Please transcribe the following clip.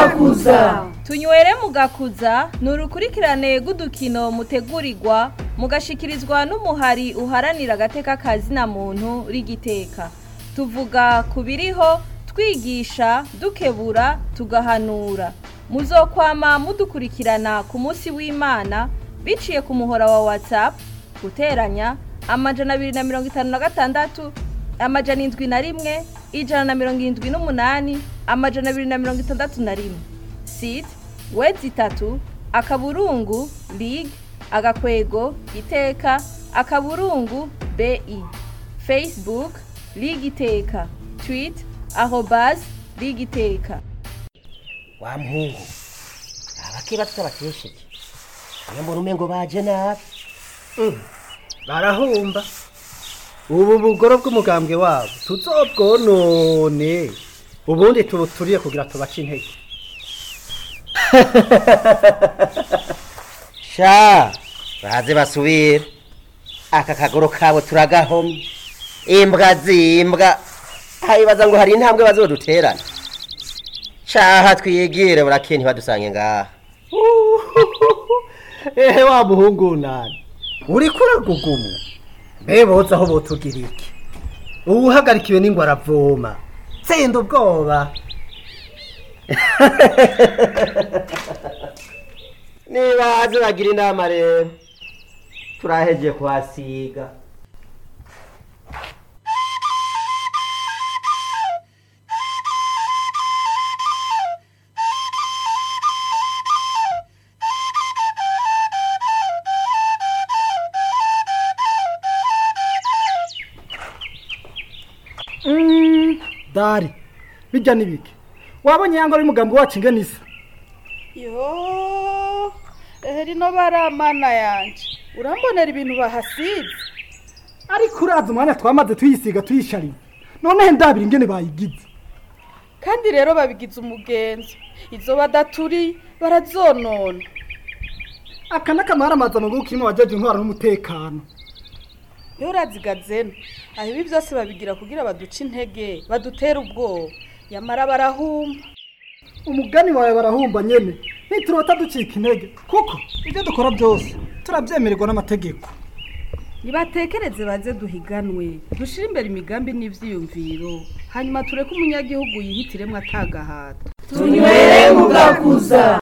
mugakuza tunywere mugakuza ni urukurikirane rw'udukino mutegurirwa mugashikirizwa n'umuhari uharanira agateka kazina muntu rigiteka tuvuga ku biriho twigisha dukebura tugahanura muzokwama mudukurikirana ku munsi w'imana biciye ku muhora wa whatsapp guteranya amajana abiri na mirongo itanu na gatandatu amajana indwi na rimwe ijana na mirongo irindwi n'umunani amajana abiri na mirongo itandatu na rimwe site wedi itatu akaburungu lig agakwego iteka akaburungu bi facebook lig iteka twit arobas lig iteka wa muhungu abakeba tutabakesheje iyo mbona umengo baje nabi barahumba ubu bugoro bw'umugambwe wabo tuzobwonone ubundi tubuturiye kugira tubace intege sha baze basubire aka kagoro kabo turagahomye imbwa zimbwa hayibaza ngo hari intambwe bazoduterana caha twigire burakeye ntibadusange ngaha ehe wa muhungu nani uriko uragugumu mbe boza aho botugira iki uwuhagarikiwe n'ingwa aravoma tsinda ubwoba nibaze bagira inama rero turaheje kuhasiga dari bijya n'ibiki wabonye yangwa y'umugambi wacu ingana isa yo ehe rino baramana yanje urambonera ibintu bahasize ariko uraza umwanya twamaze tuyisiga tuyishariye noneho ndabira ingene bayigize kandi rero babigize umugenzo izo badaturi barazonona aka n'akamaramaza mu guko kirimo abajeje intwara n'umutekano iyo urazigazena aho ibi byose babigira kugira baduce intege badutere ubwoba yamara barahumba umugani wawe barahumba nyene niturota ducika intege kuko ibyo dukora byose turabyemererwa n'amategeko nibatekereze baze duhiganwe dushire imbere imigambi n'ivyiyumviro hanyuma tureke umunyagihugu yihitiremwo atagahato tunywere mugakuza